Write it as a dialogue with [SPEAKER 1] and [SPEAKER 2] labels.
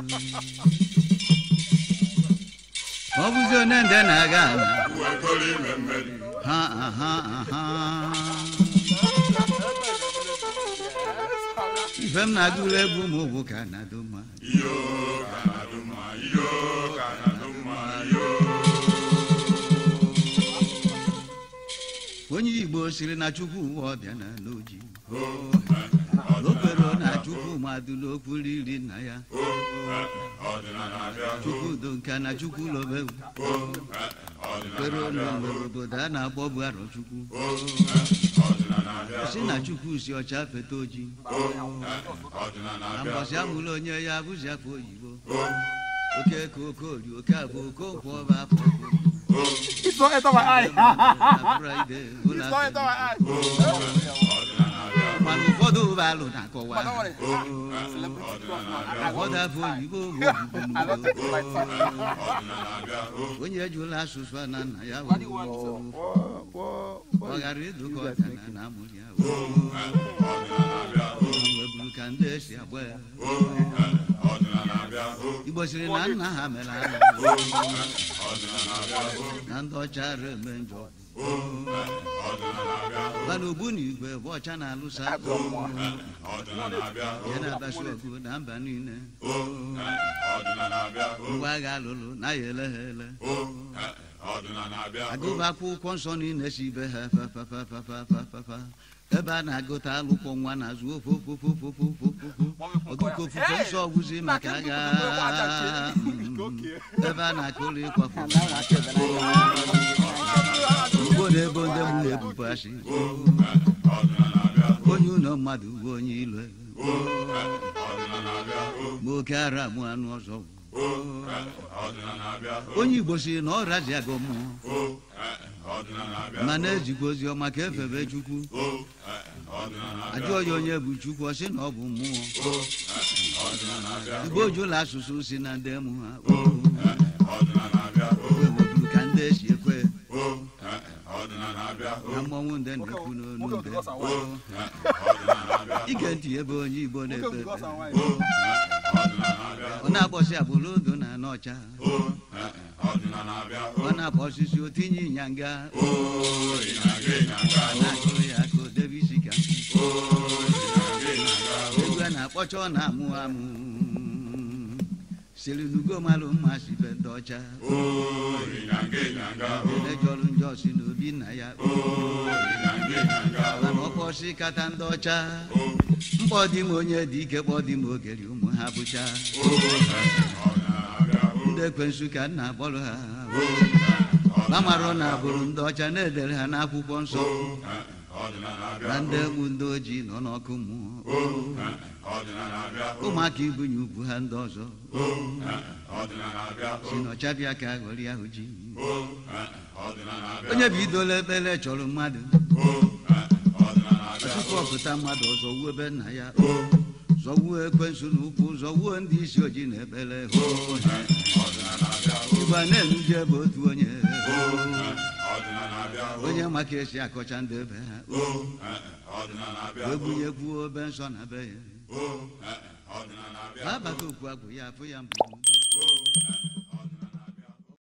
[SPEAKER 1] ọ bụzi onye nde na-aga ala
[SPEAKER 2] uwe kọrọ ime mmeri
[SPEAKER 1] ha ha ha ife m na-agụrụ egwu m bụ ka na-adụ mma
[SPEAKER 2] iyo ka na-adụ mma iyo ka na-adụ mma iyo
[SPEAKER 1] onye igbo siri na chukwu ụwa ọbịa na n'oji okpero na chukwu madụla okwu riri nna ya
[SPEAKER 2] ọdịnala abịa
[SPEAKER 1] chukwu udo nka na chukwu lobe okpero n'onwere obodo a na-akpọ bụ arọ chukwu
[SPEAKER 2] ọdịnala abịa
[SPEAKER 1] si na chukwu si ọcha feta oji
[SPEAKER 2] ọdịnala
[SPEAKER 1] na
[SPEAKER 2] abịa
[SPEAKER 1] mbọsị amụrụ onye ya bụzi afọ oyibo oke ka okori oke abụ okonkwo ọba afọ
[SPEAKER 3] It's not enter my eye.
[SPEAKER 1] fraịde
[SPEAKER 3] It's not enter my eye.
[SPEAKER 1] mana ụfọdụ ụbalụ na-akọwa
[SPEAKER 3] Don't worry. Celebrity cross, man. I
[SPEAKER 1] ụfọdụ afọ oyibo bụ obibi
[SPEAKER 3] I don't take it like that.
[SPEAKER 1] onye ejula asụsụ a na nna ya
[SPEAKER 3] What do you want, sir?
[SPEAKER 1] ọ ghara ịdụka ọdịna na amụrụ ya weburu ka ndị esi agba ya igbo siri na nna ha mere ala na ndị ọcha ara eme njọ mana ogbu na igwe bụ ọcha na-alụsa ihe na-akpasu ọgụ na mba niile ngwa agha alụlụ na ya ele ha ele agụba akwụkwọ nsọ niile si ibe ha fafafafafafafa ebe a na-agụta alụkwọ nwa na-azụ ofe ofe ofe ofe ofe ofe ofe ọgụkọ ofufe nsọ ọgwụzi maka agha mm, ebe a na-akụrụ ịkwafu ugbo na-ebo ndị mụ na-ebubu asị onye ụlọ mmadụ bụ onye ilo ma oke ara mụ anụ ọzọ onye igbo si na ọ razi agụ mmụọ mana ejikwa ozi ọma ka efebe chukwu ajụọ ya onye bụ chukwu ọ sị na ọ bụ mmụọ igbo jụla asụsụ si na ndị mụ ha weburu ka ndị esi ekwe na mmọnwụ ndị na-ekwu n'onu
[SPEAKER 3] Nwoke
[SPEAKER 1] ndị
[SPEAKER 3] because and why?
[SPEAKER 1] ige ntị ebe onye igbo
[SPEAKER 3] Nwoke
[SPEAKER 1] na-ekpe
[SPEAKER 3] because
[SPEAKER 1] ekpere
[SPEAKER 3] and why?
[SPEAKER 1] ọ na-akpọsị agbụrụ odo na n'ọcha ọ na-akpọ osisi otinye ịnyanga na-akụrụ ya ka o debe isi ka egwu a na-akpọcha ọ na-amụ amụ siri n'ugo malụ mma si be ndị ọcha elejọrụ njọ si n'obi nna ya mana ọkpọsị kata ndị ọcha mkpọ dị m onye dị ike kpọ dị m ogeri ụmụ ha bụcha ndị ekwensu ka nna akpọrọ ha gbamarụ na agbụrụ ndị ọcha na-edere ha n'akwụkwọ nsọ na ndị egbu ndị ojii nọ n'ọkụ mmụọ ụmụaka ibunye ugwu ha ndị ọzọ si n'ọchabịa ka ghọrị ahụ ji onye bụ idola ekpere chọrọ mmadụ tupu ọpụta mmadụ ọzọ wuo ebe nna ya zọwuo ekwensu n'ụkwụ zọwuo ndị isi ojii na ekpere igba na-enuje ebe otu onye onye maka esi akọcha ndị ebe ha wee bunyekwuo obe nsọ na be ya abata okwu agwụ ya afụ ya mbụ n'udo